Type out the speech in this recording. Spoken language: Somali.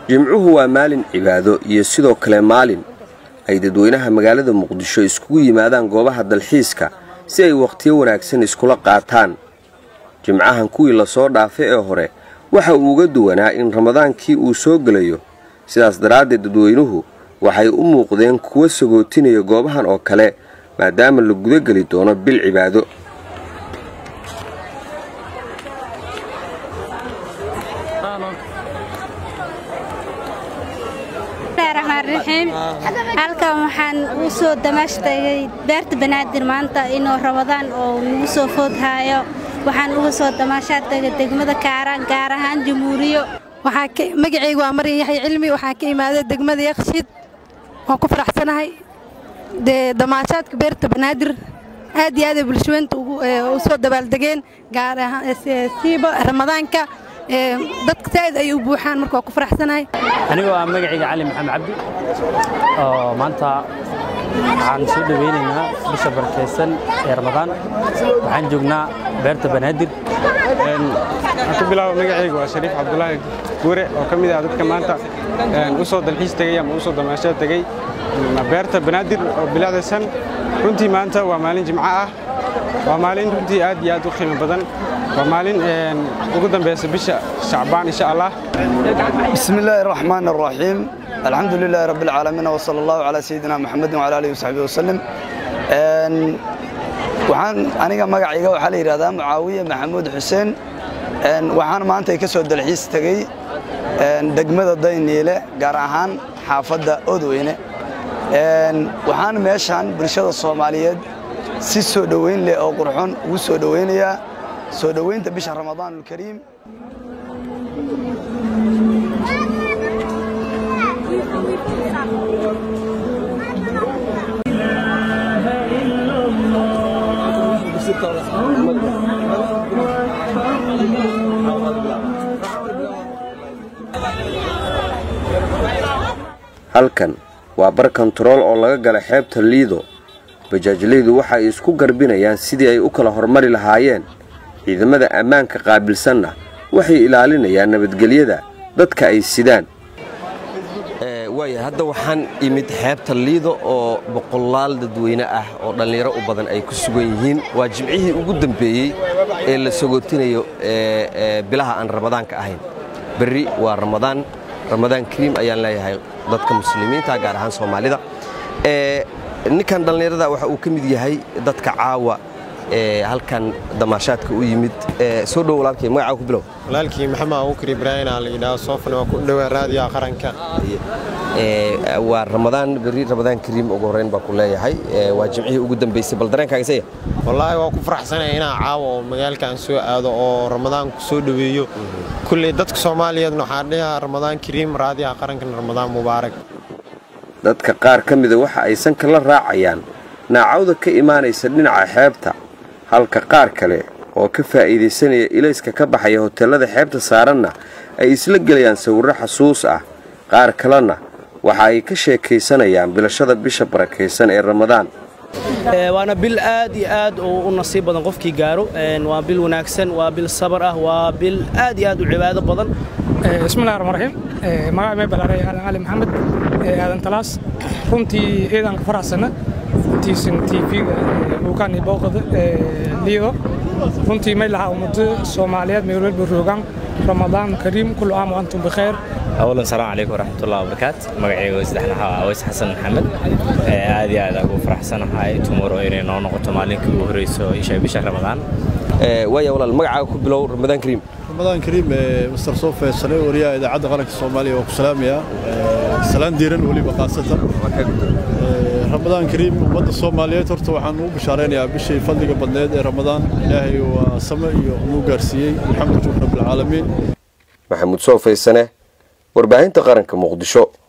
jimcuhu waa maalin cibaado iyo sidoo kale maalin ay dadweynaha magaalada muqdisho iskugu yimaadaan goobaha dalxiiska si ay wakhtiyo wanaagsan iskula qaataan jimcahan kuwii lasoo dhaafay ee hore waxa uu uga duwanaa in ramadaankii uu soo gelayo sidaas daraaddeed dadweynuhu waxay u muuqdeen kuwa sagootinaya goobahan oo kale maadaama la gudageli doono bil cibaado halkan waxaan u soo damaashtagay beerta banaadir maanta inuu ramadaan oo nagu soo foodhaayo waxaan uga soo damaashaadtagay degmada kaaraan gaar ahaan jamhuuriyo magacaygu waa maryan yaxya cilmi waxaa ka imaaday degmada yakshiid waan ku faraxsanahay dee damaashaadka beerta banaadir aad iyo aad ay bulshaweynta u soo dabaaldegeen gaar ahaan siiba ramadaanka dadka saa'id ay u buuxaan marka waa ku faraxsanahay aniga waa magacayga cali maxamed cabdi oo maanta waxaan soo dhoweynaynaa bisha barakaysan ee ramadaan waxaan joognaa beerta banaadir waxaan ku bilaaba magacayga waa shariif cabdulaahi guure oo ka mid ah dadka maanta u soo dalxiis tegay ama u soo damaasho tegey beerta banaadir oo bilaacdaysan runtii maanta waa maalin jimco ah waa maalin runtii aad iyo aad u qiimo badan waa maalin ugu dambaysa bisha shacbaan insha allah bismi illaahi araxmaan araxiim alxamdu lilaahi rabbi alcaalamiin wasala allahu calaa sayidina maxamedin wala alihi wasaxbihi wasalim waxaan aniga magacayga waxaa la yidhahdaa mucaawiye maxamuud xuseen waxaan maanta ka soo dalxiis tegey degmada dayniile gaar ahaan xaafadda odweyne waxaan meeshaan bulshada soomaaliyeed si soo dhoweyn leh oo qurxon ugu soo dhoweynayaa soo dhoweynta bisha ramadaanulkariim halkan waa bar kontarool oo laga gala xeebta liido bajaajlaydu waxa ay isku garbinayaan sidii ay u kala hormari lahaayeen ciidamada ammaanka qaabilsanna waxay ilaalinayaan nabadgelyada dadka ay sidaan waaya hadda waxaan imid xeebta liido oo boqolaal dadweyne ah oo dhallinyaro u badan ay ku sugan yihiin waa jimcihii ugu dambeeyey ee la sagootinayo bilaha aan ramadaanka ahayn berri waa ramadaan ramadaan kariim ayaan leeyahay dadka muslimiinta gaar ahaan soomaalida ninkan dhallinyarada waxa uu ka mid yahay dadka caawa halkan damaashaadka u yimid soo dhow walaalkay magacaa ku bilow walaalkii maxamed abuukar ibraahim aa la yidhaha soofan waa ku dhowaa raadiyaha qaranka waa ramadaan berri ramadaan kariim ugu horreyn baa ku leeyahay waa jimcihii ugu dambaysay bal dareenkaaga saya wallaahi waa ku faraxsanaya inaan caawa oo magaalkan soo aado oo ramadaanku soo dhoweeyo kulley dadka soomaaliyeedna waxaa dhihaa ramadaan kariim raadiyaha qarankan ramadaan mubaarak dadka qaar ka mida waxa ay sanka la raacayaan naacawda ka imaanaysa dhinaca xeebta halka qaar kale oo ka faa'iidaysanaya ilayska ka baxaya hoteellada xeebta saaranna ay isla gelayaan sawirro xasuus ah qaar kalena waxa ay ka sheekaysanayaan bilashada bisha barakaysan ee ramadaan waana bil aad iyo aad u nasiib badan qofkii gaaro waa bil wanaagsan waa bil sabar ah waa bil aad iyo aad u cibaado badan bismillahi raxmaan raxiim magaca mee balaaray aadan cali maxamed aadan talaas runtii ciidanka faraxsana runtiisan tv-ga buukaani booqada liido runtii may lahaa ummado soomaaliyeed meel walba roogaan ramadaan kariim kullu caam wa antum bikheer أولا السلام عليكم ورحمة الله وبركاته مقعي وزدحنا عويس حسن محمد عادي عادي أقول فرح سنة هاي تمر إيري نو نقطة مالك وهريسو إيشا بشهر رمضان waaya walaal magacaaga ku bilow ramadaan kariim ramadaan kariim mister sofe sane wariyaha idaacadda qaranka soomaaliya waa ku salaamayaa salaan diiran weliba khaasatan ramadaan kariim ummadda soomaaliyeed horta waxaan ugu bishaaraynayaa bishii fadliga badneed ee ramadaan ilaahay waa same iyo nuu gaarsiiyey alxamdu lillahi rabbilcaalamiin maxamuud soofaysane warbaahinta qaranka muqdisho